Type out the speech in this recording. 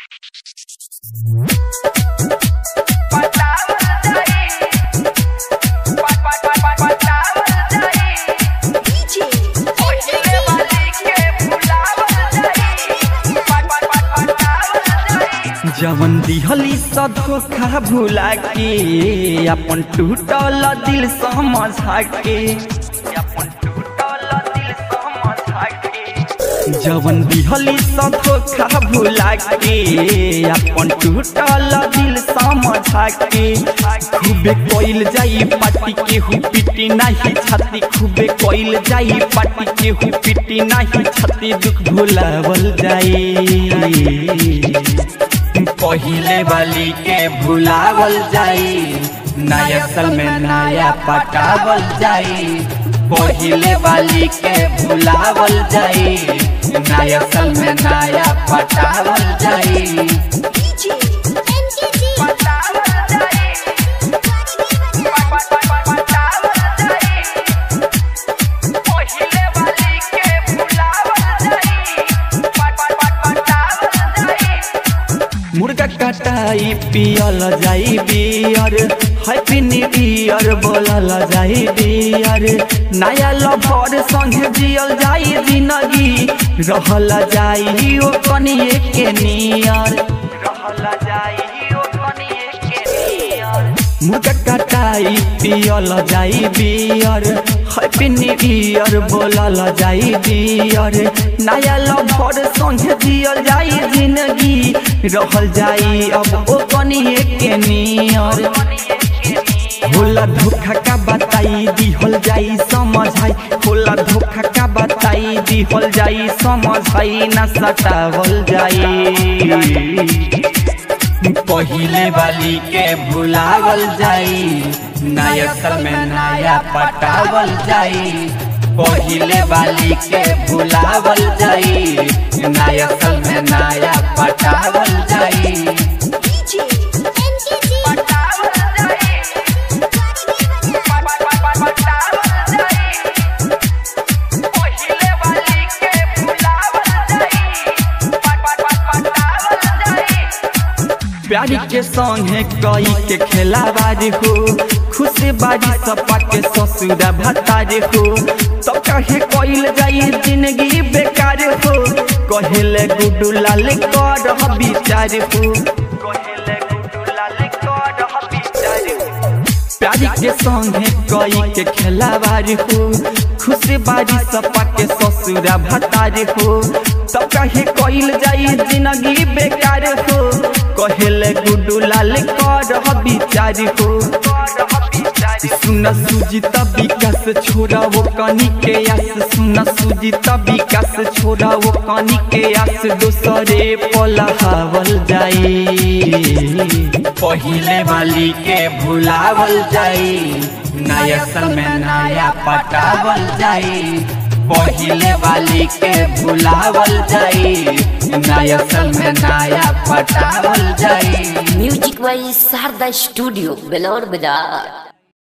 जवन दिहली स धोखा भुला के अपन टूटल दिल समझा के अपन टूटल दिल समझा के जवन दिहली स धोखा भुला के अपन टूटल दिल समझा के खूबे कोइल जाई पाटी के हु पिटी नाही छाती खूबे कोइल जाई पाटी के हु पिटी नाही छाती दुख भुलावल जाई पहिले वाली के भुलावल जाई नया साल में नया पटावल जाई पहिले वाली के भुलावल जाई नया साल में नया पटावल जाई मुर्गा कटाई पियल जाई बियर हैप्पी न्यू ईयर बोलल जाई बियर नया लवर संगे जियल जाई जिंदगी रहल जाई ओ कनिए के नियर रहल जाई ओ कनिए के नियर मुर्गा कटाई पियल जाई बियर हैप्पी न्यू ईयर बोलल जाई बियर नया लवर संगे जियल जाई जिंदगी रहल जाई अब ओ कनिए के नियर होला धोखा का बताई दिहल जाई समझाई होला धोखा का बताई दिहल जाई समझाई ना सतावल जाई पहिले वाली के भुलावल जाई नया साल में नया पटावल जाई पहिले वाली के भुलावल जाई नया साल में नया पटावल जाई प्यारी के संगे कई के खेलाबाज हो खुश बाजी सपा के ससुरा भतार हो तो कहे कइल जाई जिंदगी बेकार हो कहेले गुडू लाल कर विचार हो कहेले गुडू लाल कर विचार हो प्यारी के संगे कई के खेलाबाज हो खुश बाजी सपा के ससुरा भतार हो तो कहे कइल जाई जिंदगी बेकार हो कहेले गुडू लाल कर विचार हो सुन सुजित विकास छोड़ा वो कनी के आस सुन सुजित विकास छोड़ा वो कनी के आस दोसरे पलहावल जाई पहिले वाली के भुलावल जाई नया साल में नया पटावल जाई पहिले वाली के भुलावल जाई नया साल में नया पटावल जाई म्यूजिक वाई शारदा स्टूडियो बेलौर बाजार